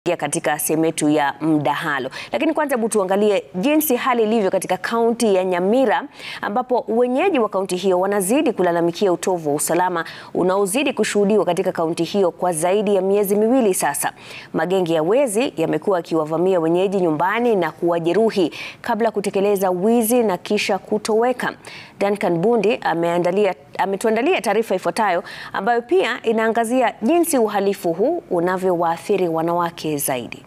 katika sehemu yetu ya mdahalo, lakini kwanza hebu tuangalie jinsi hali ilivyo katika kaunti ya Nyamira ambapo wenyeji wa kaunti hiyo wanazidi kulalamikia utovu wa usalama unaozidi kushuhudiwa katika kaunti hiyo kwa zaidi ya miezi miwili sasa. Magenge ya wezi yamekuwa yakiwavamia wenyeji nyumbani na kuwajeruhi kabla ya kutekeleza wizi na kisha kutoweka. Duncan Bundi ameandalia ametuandalia taarifa ifuatayo ambayo pia inaangazia jinsi uhalifu huu unavyowaathiri wanawake zaidi.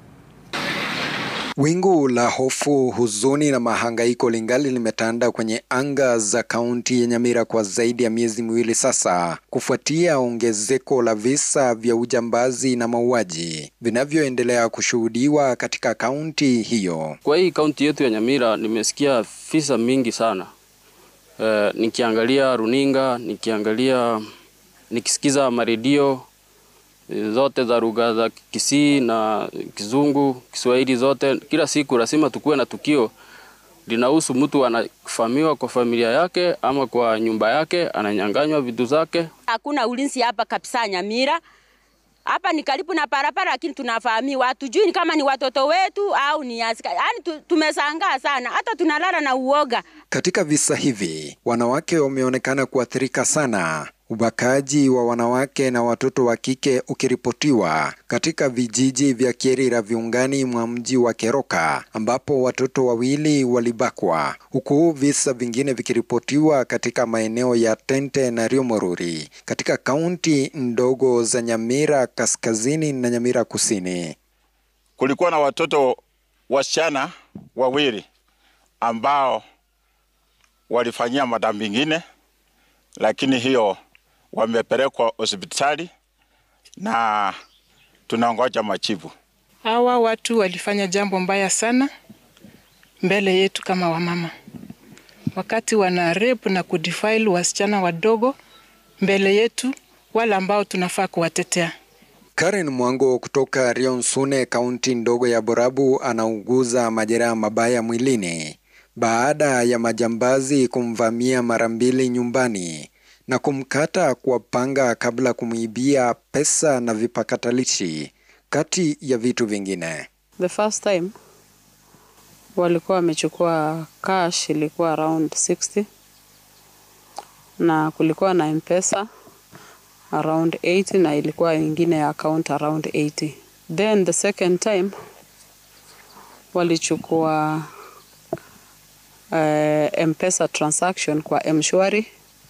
Wingu la hofu, huzuni na mahangaiko lingali limetanda kwenye anga za kaunti ya Nyamira kwa zaidi ya miezi miwili sasa, kufuatia ongezeko la visa vya ujambazi na mauaji vinavyoendelea kushuhudiwa katika kaunti hiyo. Kwa hii kaunti yetu ya Nyamira nimesikia visa mingi sana. E, nikiangalia runinga, nikiangalia nikisikiza maredio zote za lugha za Kisii na Kizungu, Kiswahili zote, kila siku lazima tukuwe na tukio linahusu mtu anafamiwa kwa familia yake ama kwa nyumba yake, ananyang'anywa vitu zake. Hakuna ulinzi hapa kabisa Nyamira. Hapa ni karibu na barabara, lakini tunafahamiwa, hatujui kama ni watoto wetu au ni askari. Yaani tumesangaa sana, hata tunalala na uoga. Katika visa hivi, wanawake wameonekana kuathirika sana ubakaji wa wanawake na watoto wa kike ukiripotiwa katika vijiji vya Kierira viungani mwa mji wa Keroka ambapo watoto wawili walibakwa, huku visa vingine vikiripotiwa katika maeneo ya Tente na Riomoruri katika kaunti ndogo za Nyamira kaskazini na Nyamira kusini. Kulikuwa na watoto wasichana wawili ambao walifanyia madhambi mengine, lakini hiyo wamepelekwa hospitali na tunangoja majibu. Hawa watu walifanya jambo mbaya sana mbele yetu kama wamama, wakati wana rape na kudefile wasichana wadogo mbele yetu, wale ambao tunafaa kuwatetea. Karen Mwango kutoka Rionsune, kaunti ndogo ya Borabu, anauguza majeraha mabaya mwilini baada ya majambazi kumvamia mara mbili nyumbani na kumkata kwa panga kabla kumwibia pesa na vipakatalishi kati ya vitu vingine. The first time walikuwa wamechukua cash ilikuwa around 60 na kulikuwa na mpesa around 80 na ilikuwa ingine ya account around 80. Then the second time walichukua uh, mpesa transaction kwa mshwari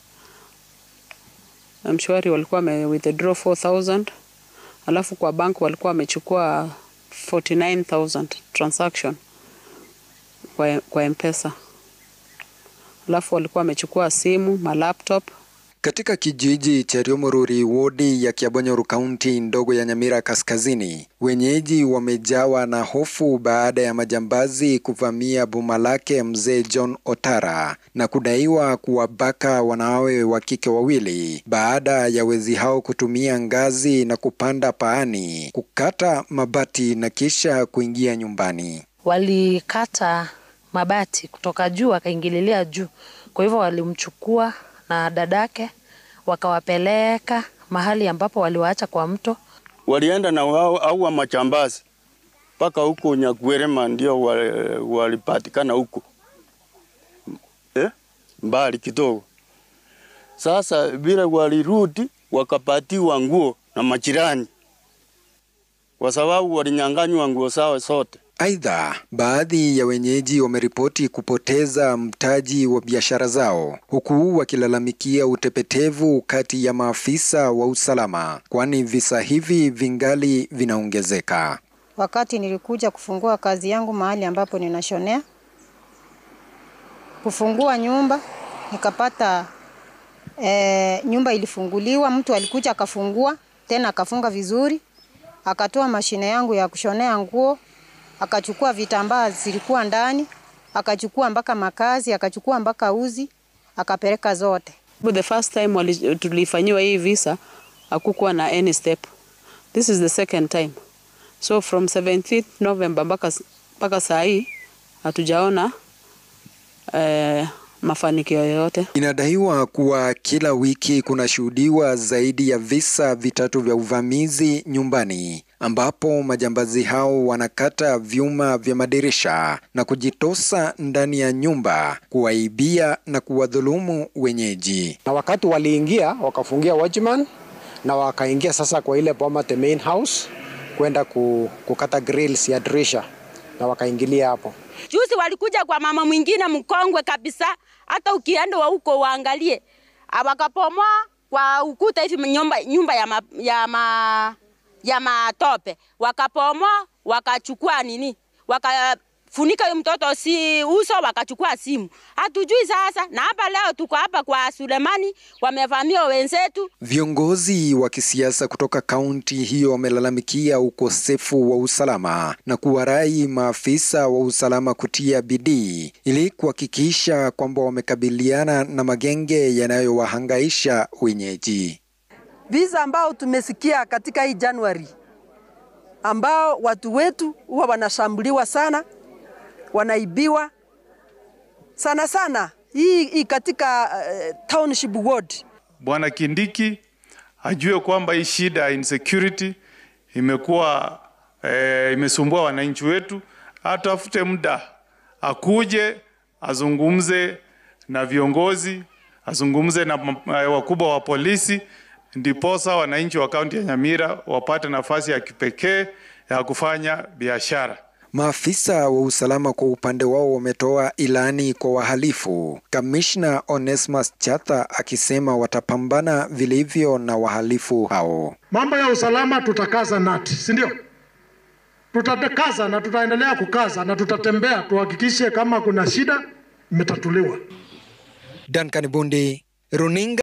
mshwari walikuwa wame withdraw 4000 alafu kwa bank walikuwa wamechukua 49000 transaction kwa, kwa mpesa alafu walikuwa wamechukua simu ma laptop katika kijiji cha Riomoruri, wodi ya Kiabonyoru, kaunti ndogo ya Nyamira kaskazini, wenyeji wamejawa na hofu baada ya majambazi kuvamia boma lake mzee John Otara na kudaiwa kuwabaka wanawe wa kike wawili baada ya wezi hao kutumia ngazi na kupanda paani, kukata mabati na kisha kuingia nyumbani. Walikata mabati kutoka juu wakaingililia juu, kwa hivyo walimchukua na dadake wakawapeleka mahali ambapo waliwaacha kwa mto. Walienda na au machambazi mpaka huko Nyagwerema, ndio walipatikana huko eh, mbali kidogo. Sasa vile walirudi wakapatiwa nguo na majirani, kwa sababu walinyang'anywa nguo zao zote. Aidha, baadhi ya wenyeji wameripoti kupoteza mtaji wa biashara zao huku wakilalamikia utepetevu kati ya maafisa wa usalama, kwani visa hivi vingali vinaongezeka. Wakati nilikuja kufungua kazi yangu mahali ambapo ninashonea, kufungua nyumba nikapata e, nyumba ilifunguliwa, mtu alikuja akafungua tena akafunga vizuri, akatoa mashine yangu ya kushonea nguo akachukua vitambaa zilikuwa ndani, akachukua mpaka makazi, akachukua mpaka uzi, akapeleka zote. The first time tulifanyiwa hii visa hakukuwa na any step. This is the second time. So from 17th November mpaka mpaka saa hii hatujaona eh, mafanikio yoyote. Inadaiwa kuwa kila wiki kunashuhudiwa zaidi ya visa vitatu vya uvamizi nyumbani ambapo majambazi hao wanakata vyuma vya madirisha na kujitosa ndani ya nyumba kuwaibia na kuwadhulumu wenyeji. Na wakati waliingia wakafungia watchman na wakaingia sasa kwa ile boma the main house kwenda kukata grills ya dirisha na wakaingilia hapo. Juzi walikuja kwa mama mwingine mkongwe kabisa, hata ukienda wa huko waangalie, wakapomoa kwa ukuta hivi nyumba, nyumba ya, ma, ya, ma, ya matope, wakapomoa wakachukua nini, wakafunika huyo mtoto si uso, wakachukua simu. Hatujui sasa, na hapa leo tuko hapa kwa Sulemani, wamevamia wenzetu. Viongozi wa kisiasa kutoka kaunti hiyo wamelalamikia ukosefu wa usalama na kuwarai maafisa wa usalama kutia bidii ili kuhakikisha kwamba wamekabiliana na magenge yanayowahangaisha wenyeji. Visa ambao tumesikia katika hii Januari ambao watu wetu huwa wanashambuliwa sana, wanaibiwa sana sana hii, hii katika uh, township ward. Bwana Kindiki ajue kwamba hii shida ya insecurity imekuwa eh, imesumbua wananchi wetu, atafute muda akuje azungumze na viongozi, azungumze na wakubwa wa polisi, ndiposa wananchi wa kaunti ya Nyamira wapate nafasi ya kipekee ya kufanya biashara. Maafisa wa usalama kwa upande wao wametoa ilani kwa wahalifu, kamishna Onesmus Chatha akisema watapambana vilivyo na wahalifu hao. Mambo ya usalama tutakaza nati, si ndio? Tutakaza na tutaendelea kukaza na tutatembea tuhakikishe kama kuna shida imetatuliwa. Duncan Bundi, Runinga